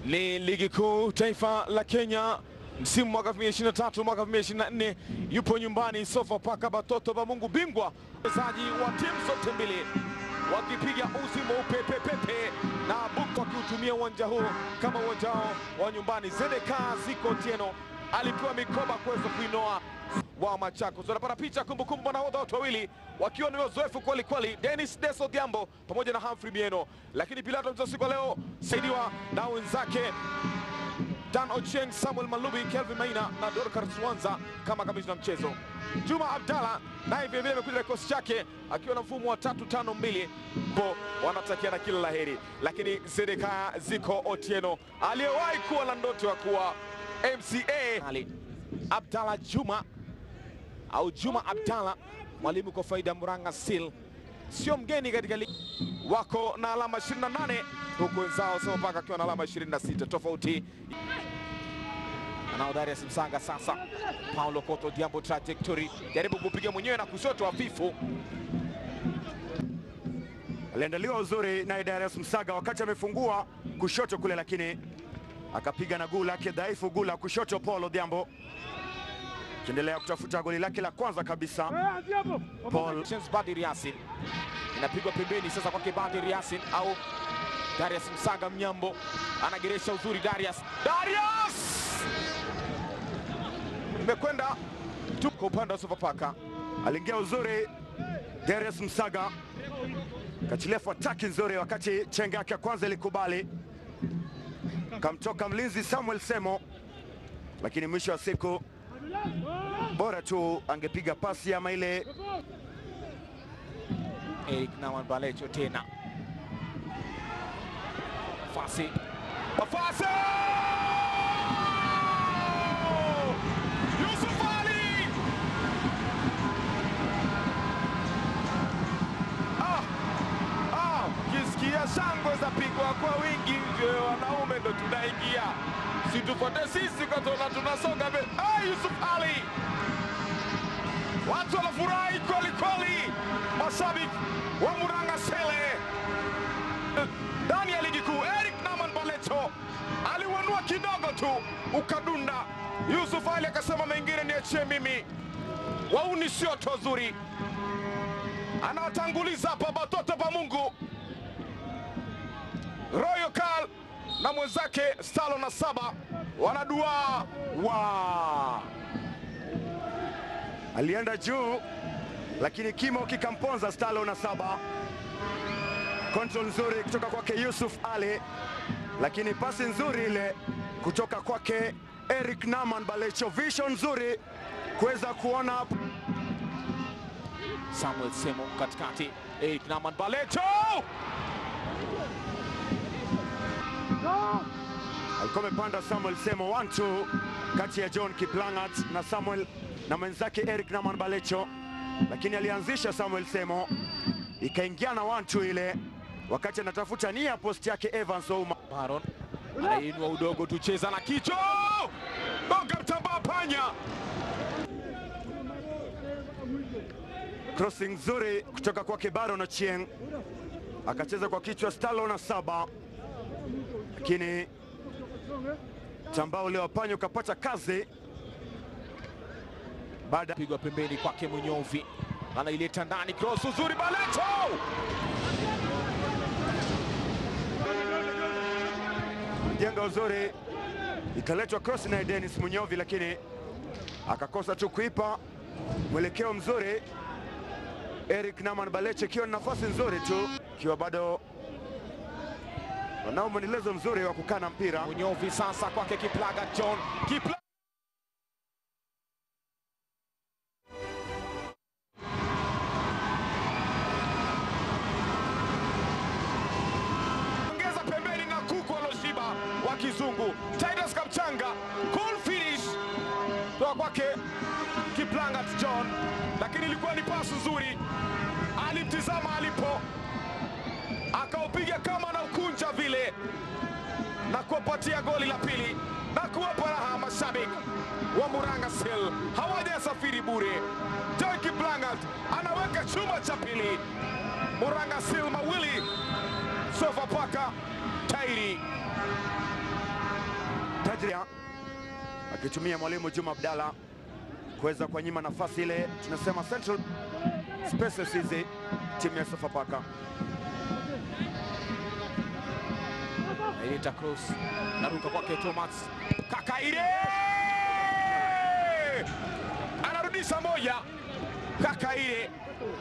ni ligi kuu taifa la Kenya msimu mwaka 2023 mwaka 2024, yupo nyumbani Sofapaka Batoto ba Mungu, bingwa wachezaji wa timu zote mbili wakipiga uzi mweupe pepepe na Bukto wakiutumia uwanja huu kama uwanja wao wa nyumbani. Zedeka Ziko Tieno alipewa mikoba kuweza kuinoa wa Machakos. Wanapata picha kumbukumbu, nahodha watu wawili wakiwa ni wazoefu kweli kweli, Dennis Deso Diambo pamoja na Humphrey Mieno, lakini Pilato mchezo siku ya leo saidiwa na wenzake Dan Ochieng, Samuel Malubi, Kelvin Maina na Dorcas Swanza kama kamishna mchezo. Juma Abdalla naye vilevile amekuja na kikosi chake akiwa na mfumo wa tatu tano mbili bo wanatakiana kila laheri, lakini Zedeka Ziko Otieno aliyewahi kuwa na ndoto ya kuwa MCA Ali Abdalla Juma au Juma Abdalla, mwalimu kwa faida ya Murang'a Seal, sio mgeni katika ligi, wako na alama 28 huku wenzao Sofapaka akiwa na alama 26 tofauti. Anao Darius Msanga sasa, Paulo Koto Diambo trajectory, jaribu kupiga mwenyewe na kushoto hafifu. aliandaliwa uzuri naye Darius Msaga wakati amefungua kushoto kule, lakini akapiga na guu lake dhaifu, guu la kushoto. Paul Odhiambo akiendelea kutafuta goli lake la kwanza kabisa. Paul James Badir Yasin inapigwa pembeni sasa kwake Badir Yasin au Darius Msaga Mnyambo anageresha uzuri Darius. Darius imekwenda tu kwa upande wa Sofapaka. aliingia uzuri Darius Msaga kachilia fataki nzuri, wakati chenga yake ya kwanza ilikubali, kamtoka mlinzi Samuel Semo, lakini mwisho wa siku bora tu angepiga pasi ama ile Eric Nawan Balecho tena nafasi nafasi Yusuf Ali ah, ah, kisikia shangwe za pigwa kwa wingi nje, wanaume ndo tunaingia, situfuate sisi katona tunasonga mbele. Ah, Yusuf Ali watu wanafurahi kweli kweli, mashabiki wa Murang'a Sele ndani ya ligi kuu. Eric Naman Balecho aliwanua kidogo tu ukadunda. Yusuf Ali akasema mengine niachie mimi, wauni sio tozuri. Anawatanguliza hapa Batoto pa Mungu, Royal Kal na mwenzake Stalo na saba wanadua wa alienda juu, lakini kimo kikamponza Stalo na saba. Control nzuri kutoka kwake Yusuf Ali, lakini pasi nzuri ile kutoka kwake Eric Naman Balecho, vision nzuri kuweza kuona Samuel Semo katikati, Eric Naman Balecho alikuwa amepanda Samuel Semo 1-2 kati ya John Kiplangat na Samuel na mwenzake Eric Naman Balecho, lakini alianzisha Samuel Semo, ikaingiana 1-2 ile wakati anatafuta nia post yake Evans Ouma. Baron anainua udogo tu, cheza na kichwa, gonga mtambaa panya. Crossing nzuri kutoka kwake Baron Ochieng, akacheza kwa kichwa Stalo na saba, lakini tambao ule wa panya ukapata kazi baada Pigwa pembeni kwake Munyovi, anaileta ndani, cross uzuri, Balecho jenga uzuri, ikaletwa cross na Dennis Munyovi, lakini akakosa tu kuipa mwelekeo mzuri. Eric Naman Baleche ikiwa na nafasi nzuri tu, ikiwa bado wanao mwendelezo mzuri wa kukaa na mpira. Munyovi sasa kwake Kiplaga John Kipla ongeza pembeni na kuku aloshiba wa kizungu Titus Kapchanga, cool finish toka kwake Kiplangat John, lakini ilikuwa ni pasi nzuri, alimtizama alipo akaupiga kama na ukunja vile na kuwapatia goli la pili na kuwapa raha mashabiki wa Murang'a Seal. Hawajasafiri bure. Joy Kiplangat anaweka chuma cha pili, Murang'a Seal mawili, Sofapaka tairi. Badria akitumia mwalimu Juma Abdalla kuweza kuwanyima nafasi ile, tunasema central spaces hizi timu ya Sofapaka. Aileta cross naruka kwake Thomas Kakaire anarudisha moja. Kakaire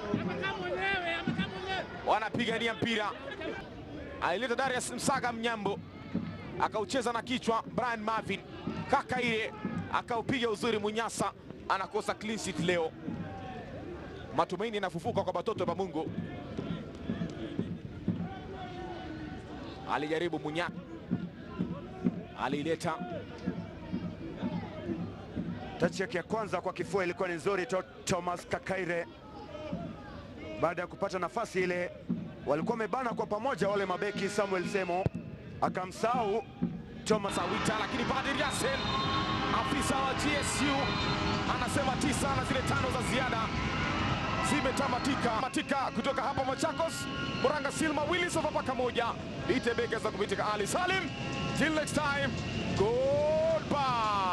wanapigania mpira, alileta Darius Msaga Mnyambo akaucheza na kichwa. Brian Marvin Kakaire akaupiga uzuri. Munyasa anakosa clean sheet leo. Matumaini yanafufuka kwa Batoto ba Mungu. Alijaribu Munya, aliileta Tachi yake ya kwanza kwa kifua ilikuwa ni nzuri. To Thomas Kakaire baada ya kupata nafasi ile, walikuwa wamebana kwa pamoja wale mabeki. Samuel Semo akamsahau Thomas Sawita, lakini Badir Yasin afisa wa GSU anasema tisa na zile tano za ziada zimetamatika matika kutoka hapa Machakos. Muranga Silma Willy Sofapaka moja Itebeka za kupitika Ali Salim. Till next time, goodbye.